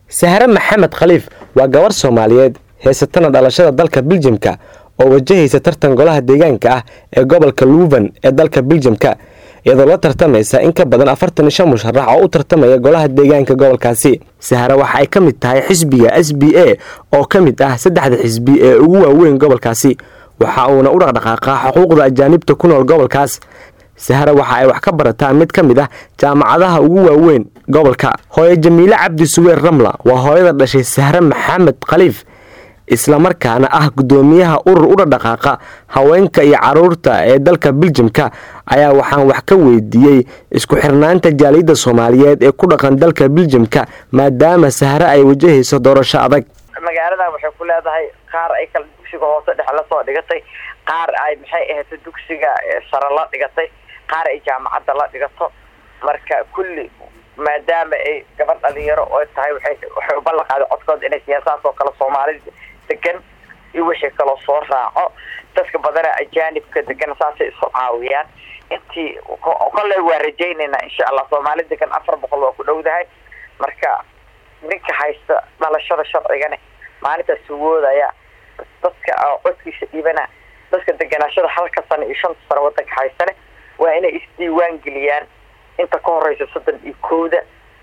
sahre maxamed khaliif waa gabar soomaaliyeed heysatana dhalashada dalka biljamka oo wajahaysa tartan golaha deegaanka ah ee gobolka luuban ee dalka biljamka iyadoo la tartamaysa in ka badan afartan iyo shan musharax oo u tartamaya golaha deegaanka gobolkaasi sahre waxa ay ka mid tahay xisbiga s b a oo ka mid ah saddexda xisbi ee ugu waaweyn gobolkaasi waxa uuna u dhaqdhaqaaqaa xuquuqda ajaanibta ku nool gobolkaas sahre waxa ay wax ka barataa mid ka mid ah jaamacadaha ugu waaweyn gobolka hooye jamiile cabdi suweer ramla waa hooyada dhashay sahre maxamed khaliif islamarkaana ah guddoomiyaha urur u dhaqdhaqaaqa haweenka iyo caruurta ee dalka biljamka ayaa waxaan wax ka weydiiyey isku xirnaanta jaaliyadda soomaaliyeed ee ku dhaqan dalka biljamka maadaama sahre ay wajahayso doorasho adag magaaladan waxay ku leedahay qaar ay kala dugsiga hoose dhexe lasoo dhigatay qaar ay maxay ahayd dugsiga sare la dhigatay qaar ay jaamacadda la dhigato marka kulli maadaama ay gabadh dhalinyaro oo tahay waxay waxay u ballan qaaday codkooda inay siyaasahaas oo kale soomaalida degan iyo wixii kaloo soo raaco dadka badana ajaanibka degan saasay isu caawiyaan intii kolley waa rajaynaynaa insha allah soomaali degan afar boqol waa ku dhowdahay marka ninka haysta dhalashada sharcigane maalintaas sugoodaya dadka codkiisa dhiibana dadka deganaashada halka sano iyo shanta sano wadanka haystane waa inay isdiiwaan geliyaan inta ka horeysa soddon iyo kowda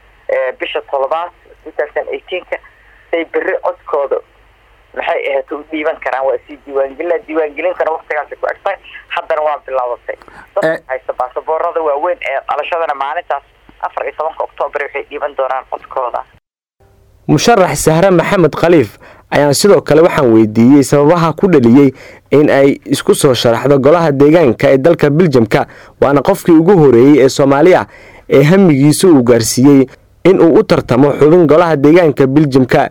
bisha toddobaad two thousand eighteenka say beri codkooda maxay ahayd u dhiiban karaan waa sii diiwaangelina diiwaangelintana waktigaasi ku egtahay haddana waa bilaabatay dadka haysta baasaboorada waaweyn ee dhalashadana maalintaas afar iyo tobanka oktoobar waxay dhiiban doonaan codkooda musharax sahre maxamed khaliif ayaan sidoo kale waxaan weydiiyey sababaha ku dhaliyey in ay isku soo sharaxdo golaha deegaanka ee dalka biljamka waana qofkii ugu horeeyey ee soomaaliya ee hamigiisa uu gaarsiiyey in uu u tartamo xubin golaha deegaanka biljamka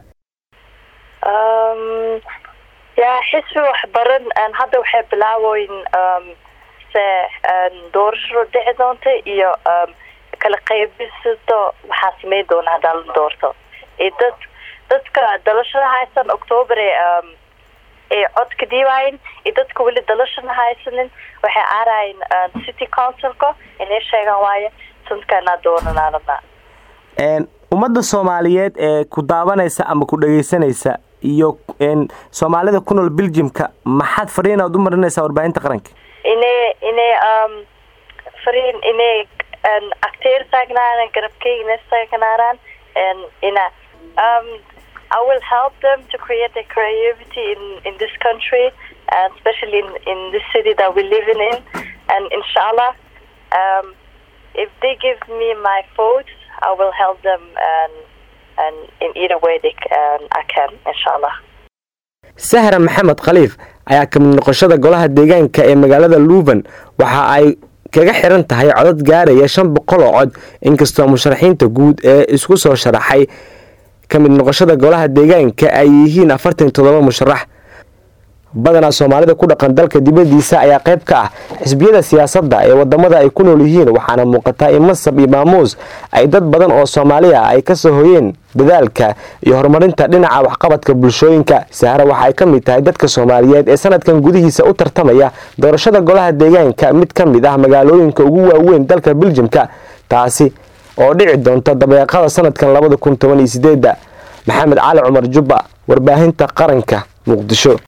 yaa xisbi waxbaran hadda waxay bilaaboyn se doorasho dhici doonta iyo kala qaybisado waxaa sameyn doona hadaa la doorto dad dadka dalashada haysan octoober ay cod ka dhiibaayeen iyo dadka weli dalashana haysanin waxay aarayen city councilka inay sheegaan waayo sanadkaanaa doonanaanadna ummadda soomaaliyeed ee ku daawanaysa ama ku dhageysanaysa iyo soomaalida ku nool biljamka maxaad fariin aad u marinaysaa warbaahinta qaranka inay inay fariin inay acteer taagnaadaan garabkeyga taagnaadaan ina um, I will help them to create a creativity in, in this country, and especially in, in this city that we're living in. And inshallah, um, if they give me my vote, I will help them and, and in either way they can, I can, inshallah. sahra maxamed khaliif ayaa kamid noqoshada golaha deegaanka ee magaalada luuban waxa ay kaga xiran tahay codad gaaraya shan boqol oo cod inkastoo musharaxiinta guud ee isku soo sharaxay ka mid noqoshada golaha deegaanka ay yihiin afartan iyo toddoba musharax badanaa soomaalida ku dhaqan dalka dibadiisa ayaa qayb ka ah xisbiyada siyaasadda ee wadamada ay ku nool yihiin waxaana muuqataa in masab iyo maamuus ay dad badan oo soomaaliya ay kasoo hoyeen dadaalka iyo horumarinta dhinaca waxqabadka bulshooyinka sahre waxa ay ka mid tahay dadka soomaaliyeed ee sanadkan gudihiisa u tartamaya doorashada golaha deegaanka mid ka mid ah magaalooyinka ugu waaweyn dalka biljamka taasi oo dhici doonta dabeeqada sanadkan labada kun toban iyo sideeda maxamed cali cumar jubba warbaahinta qaranka muqdisho